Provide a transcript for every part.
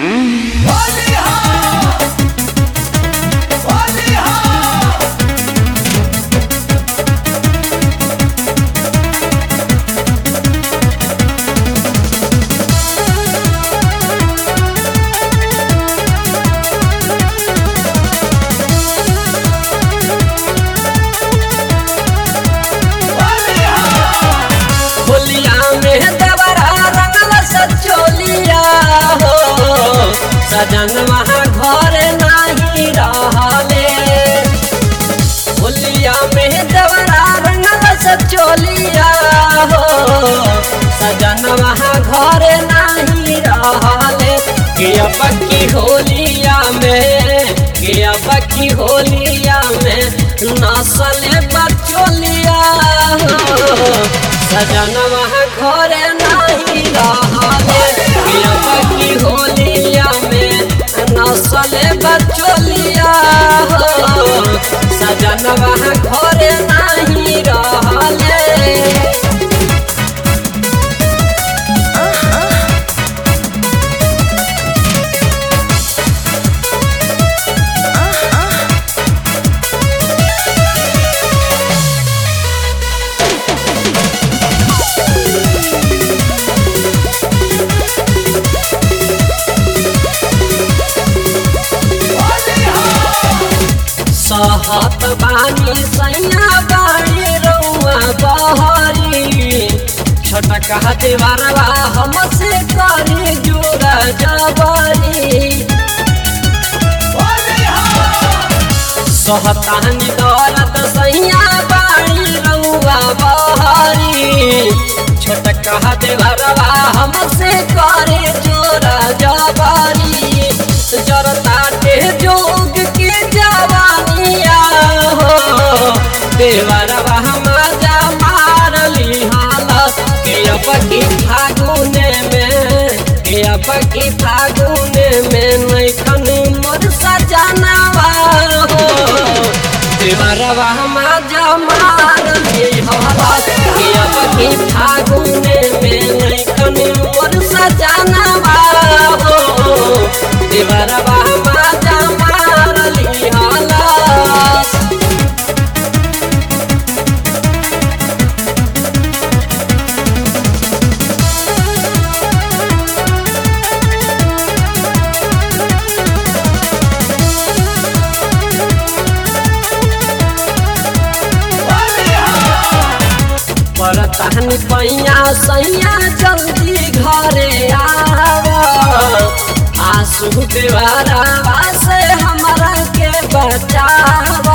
होलिया में देवरा रंगल सचोलिया हो सजन वहाँ घर नहीं रहले होलिया में देवरा रंगल सचोलिया हो सजन वहाँ घर नहीं रहले गिया पक्की होलिया में गिया पक्की होलिया में नसले बचोलिया हो सजन वहाँ घरे नहीं रहले गिया पक्की होलिया में नसले बचोलिया हो सजन वहाँ घरे नहीं रहले सहत बानी सैया बाड़ी रउआ बहरी छोटका देवरवा हमसे करी जोड़ा जबरी सहतानी दौलत सैया बाड़ी रउआ बहरी छोटका देवरवा हमसे करे जोड़ा जबरी जरताटे जोग के जवानिया हो देवरवा मजा मारली हालत के अब की फागुने में के अब की फागुने में नैखन मोर सजनवा हो देवरवा मजा मारली हालत के अब की फागुने में नैखन मोर सजनवा हो देवरवा मजा मारली हालत परतहन पैया सैया जल्दी घरे आव आंसू देवरवा से हमरा के बचाव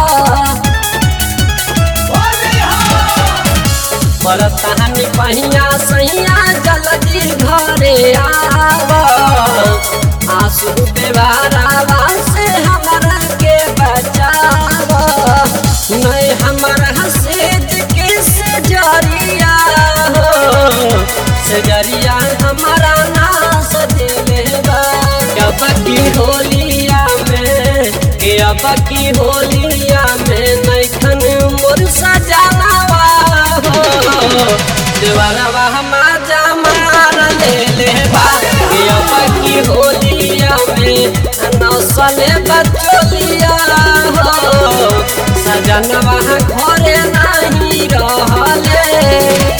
परतहन पैया सैया जल्दी घरे आव आंसू देवरवा से हमरा के बचाव नहीं हमर हसेज के सजरिया हो सजरिया हमारा नास देले बा कब की होलिया में के अब की होलिया में नैखन मोर सजनवा हो देवरवा माजा मार ले ले बा के अब की होलिया में नौसले बचोलिया हो सजनवा घरे नहीं रहले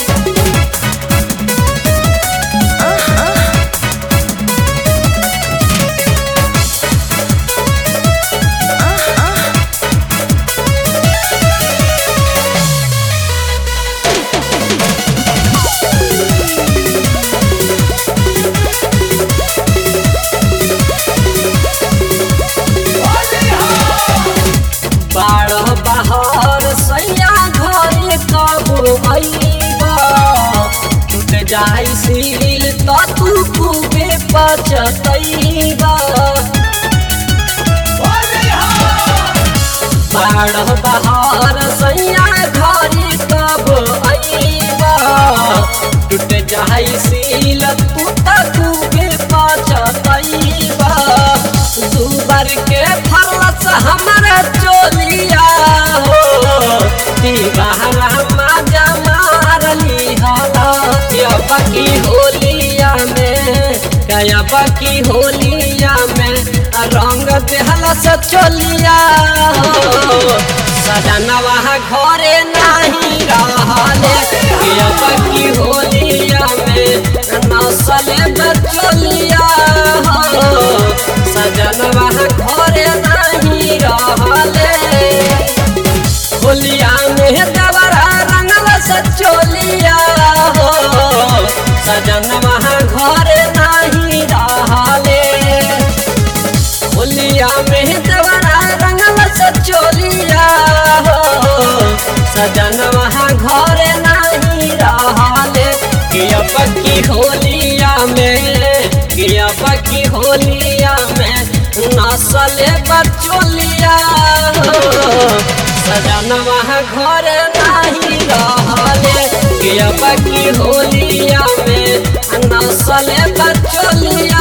बारह बहर सैया घरे कब अइबा टूट जाई सील त तू खूबे पचतैबा बारह बहर सैया घरे कब अइबा टूट जाई सील तू त खूबे पचतैबा दू बार के फरस हमरा चोलिया हो दीवारा माजा मारली हाला बाकी होलिया में अब की होलिया में रंग देहला से चोलिया हो सजनवा घरे नहीं रहले अब की होलिया में नसले बचोलिया हो सजनवा घरे नहीं रहले होलिया में दवरा रंगवा से चोलिया हो सजनवा घरे नहीं रहले होलिया में दवरा रंगवा से चोलिया हो सजनवा घरे नहीं रहले गिया पक्की होलिया में गिया पक्की होलिया में नसले बचोलिया हो सजनवा घर नहीं रहले गिया पक्की होलिया में नसले बचोलिया